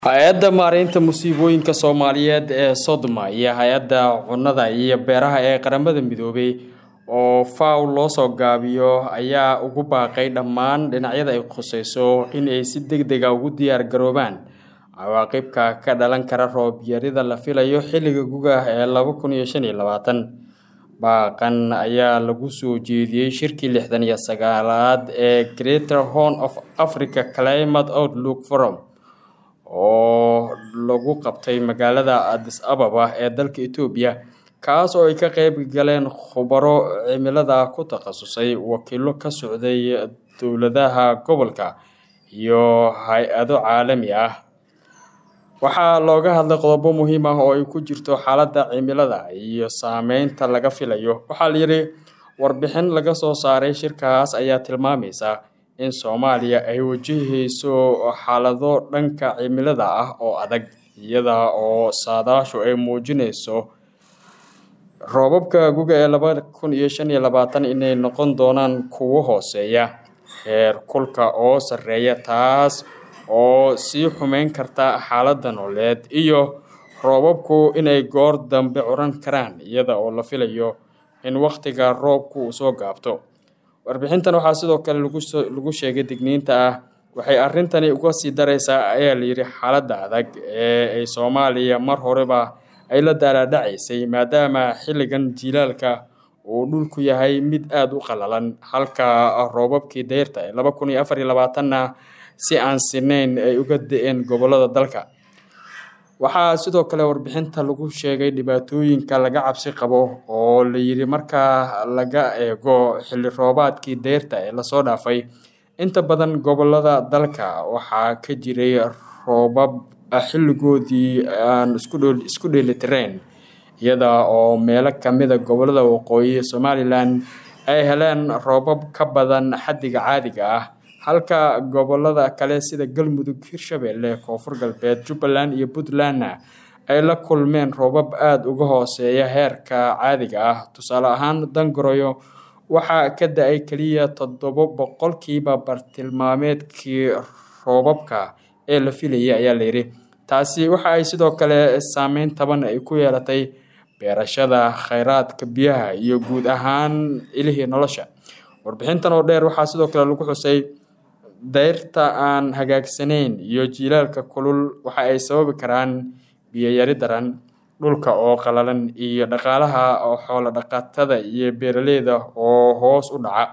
hay-adda maareynta musiibooyinka soomaaliyeed ee sodma iyo hay-adda cunnada iyo beeraha ee qaramada midoobay oo faw loo soo gaabiyo ayaa ugu baaqay dhammaan dhinacyada ay khuseyso in ay si deg dega ugu diyaar garoobaan cawaaqibka ka dhalan kara roob yarida la filayo xilliga guga ee laba kun iyo shan iyo labaatan baaqan ayaa lagu soo jeediyey shirkii lixdan iyo sagaalaad ee greater horn of africa climate outlook forum oo lagu qabtay magaalada adis ababa ee dalka etoobiya kaas oo ay ka qeyb galeen khubaro cimilada ku takhasusay wakiilo ka socday dowladaha gobolka iyo hay-ado caalami ah waxaa looga hadlay qodobo muhiim ah oo ay ku jirto xaaladda cimilada iyo saameynta laga filayo waxaa layidhi warbixin laga soo saaray shirkaas ayaa tilmaamaysa in soomaaliya ay wajahayso xaalado dhanka cimilada ah oo adag iyada oo saadaashu ay muujinayso roobabka guga ee laba kun iyo shan iyo labaatan inay noqon doonaan kuwo hooseeya heer kulka oo sarreeya taas oo sii xumeyn karta xaaladda nooleed iyo roobabku inay goor dambe curan karaan iyada oo la filayo in wakhtiga roobku uu soo gaabto warbixintan waxaa sidoo kale lagu sheegay digniinta ah waxay arrintani uga sii daraysaa ayaa layidhi xaaladda adag ee ay soomaaliya mar horeba ay la daalaadhacaysay maadaama xilligan jiilaalka uu dhulku yahay mid aada u qalalan halka roobabkii dayrta ee laba kun iyo afar iyo labaatanna si aan sinayn ay uga da-een gobolada dalka waxaa sidoo kale warbixinta lagu sheegay dhibaatooyinka laga cabsi qabo oo layidhi markaa laga eego xilli roobaadkii deyrta ee lasoo dhaafay inta badan gobolada dalka waxaa ka jiray roobab xilligoodii aan isku dheelitirayn iyada oo meelo kamida gobolada waqooyi somalilan ay heleen roobab ka badan xaddiga caadiga ah halka gobolada kale sida galmudug hirshabelle koonfur galbeed jubbaland iyo puntlandna ay la kulmeen roobab aada uga hooseeya heerka caadiga ah tusaale ahaan dangoroyo waxaa ka da-ay keliya toddobo boqolkiiba bartilmaameedkii roobabka ee la filayay ayaa layidhi taasi waxa ay sidoo kale saameyn taban ay ku yeelatay beerashada kheyraadka biyaha iyo guud ahaan ilihii nolosha warbixintan oo dheer waxaa sidoo kale lagu xusay dayrta aan hagaagsanayn iyo jiilaalka kulul waxa ay sababi karaan biyoyari daran dhulka oo qalalan iyo dhaqaalaha oo xoolo dhaqatada iyo beeraleyda oo hoos u dhaca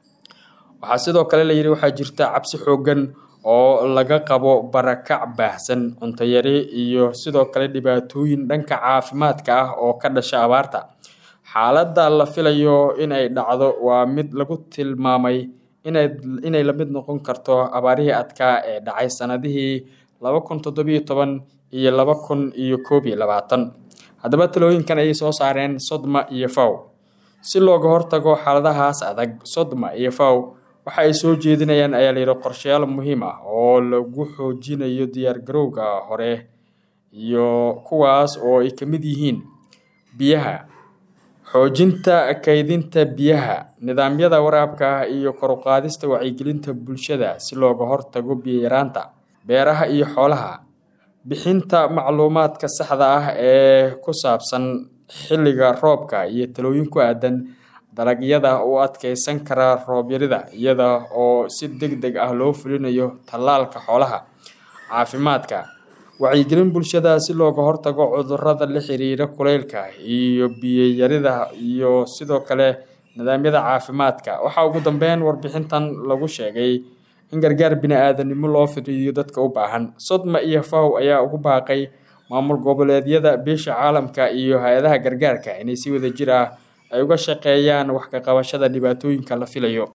waxaa sidoo kale layidhi waxaa jirta cabsi xoogan oo laga qabo barakac baahsan cuntayari iyo sidoo kale dhibaatooyin dhanka caafimaadka ah oo ka dhasha abaarta xaaladda la filayo inay dhacdo waa mid lagu tilmaamay inay la mid noqon karto abaarihii adkaa ee dhacay sanadihii laba kun toddobiyo toban iyo laba kun iyo koob iyo labaatan haddaba talooyinkan ayay soo saareen sodma iyo faw si looga hortago xaaladahaas adag sodma iyo faw waxa ay soo jeedinayaan ayaa layidhi qorshayaal muhiim ah oo lagu xoojinayo diyaargarowga hore iyo kuwaas oo ay ka mid yihiin biyaha xoojinta kaydinta biyaha nidaamyada waraabka iyo koruqaadista wacyigelinta bulshada si looga hortago biyoyaraanta beeraha iyo xoolaha bixinta macluumaadka saxda ah ee ku saabsan xilliga roobka iyo talooyin ku aadan dalagyada u adkeysan kara roobyarida iyada oo si deg deg ah loo fulinayo tallaalka xoolaha caafimaadka wacyigelin bulshada si looga hortago cudurada la xiriira kuleylka iyo biyoyarida iyo sidoo kale nidaamyada caafimaadka waxaa ugu dambeyn warbixintan lagu sheegay in gargaar bini-aadanimo loo fidiyo dadka u baahan sodma iyo faw ayaa ugu baaqay maamul goboleedyada beesha caalamka iyo hay-adaha gargaarka inay si wada jir ah ay uga shaqeeyaan wax ka qabashada dhibaatooyinka la filayo